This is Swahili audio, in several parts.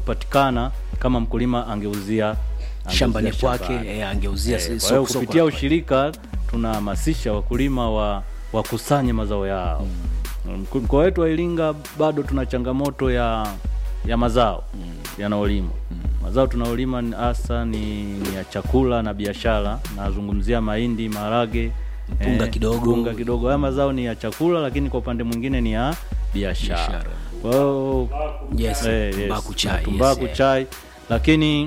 kupatikana kama mkulima angeuzia shambani angeuzia kwake shambani. eh, angeuzia Eh, si- kwa soko- hiyo soko kupitia la kwake. ushirika tunahamasisha wakulima wa wakusanye mazao yao Mko- mkoa wetu wa Iringa bado tuna changamoto ya ya mazao yanayolimwa mazao tunaolima ni- hasa ni, ni ya chakula na biashara nazungumzia mahindi maharage Mpunga kidogo. mpunga kidogo haya mazao ni ya chakula lakini kwa upande mwingine ni ya biashara Biashara. kwa hiyo Yes, Eh, tumbaku yes, chai, tumbaku yes, eh. chai lakini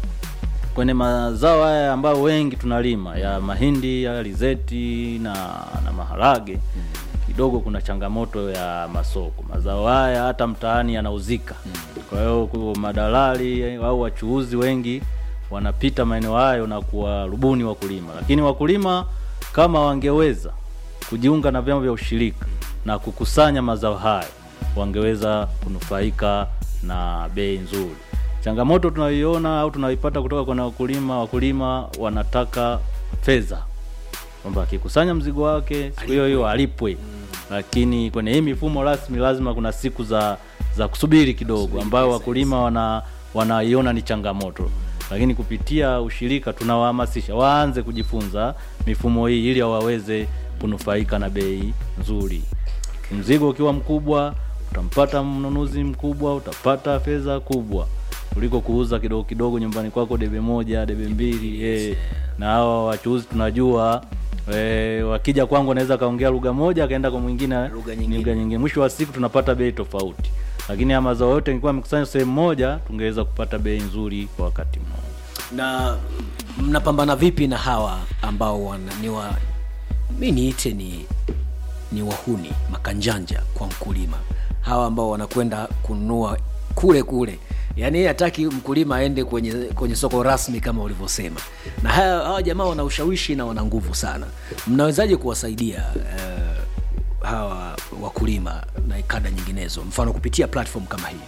kwenye mazao haya ambayo wengi tunalima ya mahindi ya alizeti na, na maharage kidogo kuna changamoto ya masoko mazao haya hata mtaani yanauzika kwa hiyo ku- madalali au wachuuzi wengi wanapita maeneo hayo na kuwarubuni wakulima lakini wakulima kama wangeweza kujiunga na vyama vya ushirika na kukusanya mazao haya wangeweza kunufaika na bei nzuri changamoto tunayoiona au tunaipata kutoka kwa wakulima wakulima wanataka fedha kwamba akikusanya mzigo wake siku hiyo hiyo alipwe lakini kwenye hii mifumo rasmi lazima kuna siku za za kusubiri kidogo ambayo wakulima wana wanaiona ni changamoto lakini kupitia ushirika tunawahamasisha waanze kujifunza mifumo hii ili waweze kunufaika na bei nzuri mzigo ukiwa mkubwa utampata mnunuzi mkubwa utapata fedha kubwa kuliko kuuza kidogo kidogo nyumbani kwako debe moja debe mbili eh. na hawa wachuuzi tunajua E, wakija kwangu anaweza kaongea lugha moja akaenda kwa mwingine Lugha nyingine. lugha nyingine mwisho wa siku tunapata bei tofauti lakini ya mazao yote ingekuwa amekusanya sehemu moja tungeweza kupata bei nzuri kwa wakati mmoja na mnapambana vipi na hawa ambao wana, ni wa mi niite ni ni wahuni makanjanja kwa mkulima hawa ambao wanakwenda kununua kule kule yaani yeye hataki mkulima aende kwenye kwenye soko rasmi kama ulivyosema na haya, hawa jamaa wana ushawishi na wana nguvu sana mnawezaje kuwasaidia eh, hawa wakulima na kada nyinginezo mfano kupitia platform kama hii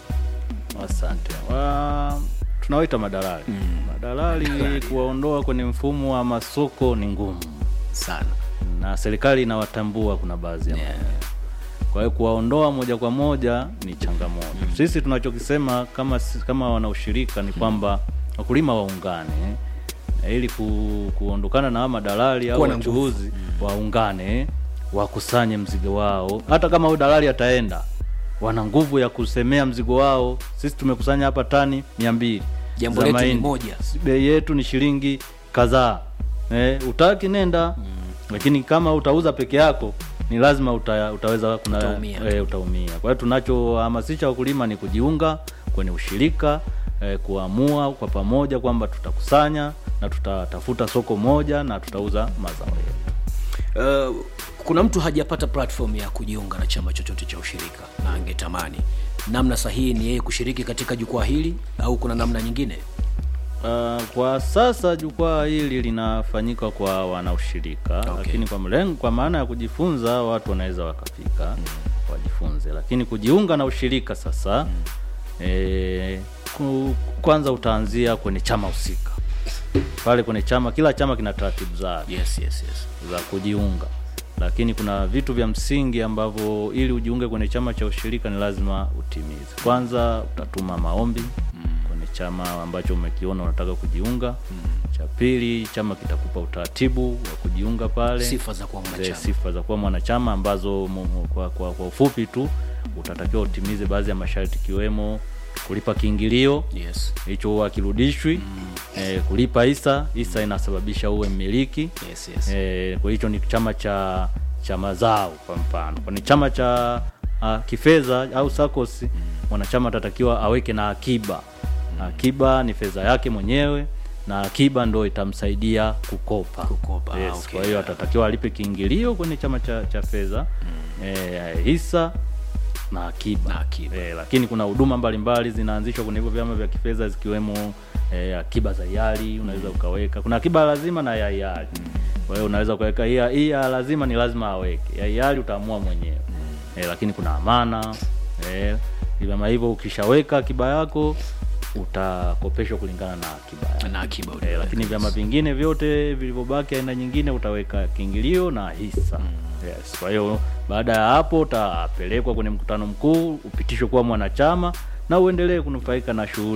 asante wa, tunawaita madalali madalali kuwaondoa kwenye mfumo wa masoko ni ngumu sana na serikali inawatambua kuna baadhi ya Yeah. maeneo. kwa hiyo kuwaondoa moja kwa moja ni changamoto sisi tunachokisema kama si- kama wanaushirika ni kwamba wakulima waungane eh, ili ku, kuondokana na hawa madalali au Kuwa na nguvu. wachuuzi waungane wakusanye mzigo wao hata kama huyu dalali ataenda wana nguvu ya kusemea mzigo wao sisi tumekusanya hapa tani mia mbili Jambo za letu ni mahindi. moja. bei yetu ni shilingi kadhaa eh, utaki nenda lakini kama utauza peke yako ni lazima uta, utaweza kuna, Utaumia. eh, utaumia kwa hiyo tunachohamasisha wakulima ni kujiunga kwenye ushirika eh, kuamua kwa pamoja kwamba tutakusanya na tutatafuta soko moja na tutauza mazao yetu Uh, kuna mtu hajapata platform ya kujiunga na chama chochote cha ushirika na angetamani namna sahihi ni yeye kushiriki katika jukwaa hili au kuna namna nyingine Uh, kwa sasa jukwaa hili linafanyika kwa wanaushirika Okay. lakini kwa mlengo, kwa maana ya kujifunza watu wanaweza wakafika wajifunze, lakini kujiunga na ushirika sasa eh, ku, kwanza utaanzia kwenye chama husika pale kwenye chama, kila chama kina taratibu zake yes, yes, yes. za kujiunga, lakini kuna vitu vya msingi ambavyo ili ujiunge kwenye chama cha ushirika ni lazima utimize. Kwanza utatuma maombi kwenye chama ambacho umekiona unataka kujiunga. Cha pili, chama kitakupa utaratibu wa kujiunga pale, sifa za kuwa zile mwanachama sifa za kuwa mwanachama ambazo mu- mu- kwa, kwa, kwa ufupi tu utatakiwa utimize baadhi ya masharti ikiwemo kulipa kiingilio yes. hicho huwa kirudishwi eh, kulipa hisa hisa inasababisha uwe mmiliki Yes, yes. eh, kwa hicho ni chama cha cha mazao kwa mfano kwani chama cha uh, kifedha au SACCOS mwanachama atatakiwa aweke na akiba akiba ni fedha yake mwenyewe na akiba ndo itamsaidia kukopa, Kukopa, ah, yes, okay. kwa hiyo atatakiwa alipe kiingilio kwenye chama cha, cha fedha eh, hisa na akiba, Na akiba. Eh, lakini kuna huduma mbalimbali zinaanzishwa kwenye hivyo vyama vya kifedha zikiwemo eh, akiba za hiari unaweza ukaweka kuna akiba ya lazima na ya hiari kwa hiyo unaweza ukaweka hii ya- hii ya lazima ni lazima aweke ya hiari utaamua mwenyewe eh, lakini kuna amana eh, vyama hivyo ukishaweka akiba yako utakopeshwa kulingana na akiba yako na akiba Eh, lakini vyama vingine vyote vilivyobaki aina nyingine utaweka kiingilio na hisa yes. Kwa hiyo baada ya hapo utapelekwa kwenye mkutano mkuu upitishwe kuwa mwanachama na uendelee kunufaika na shughuli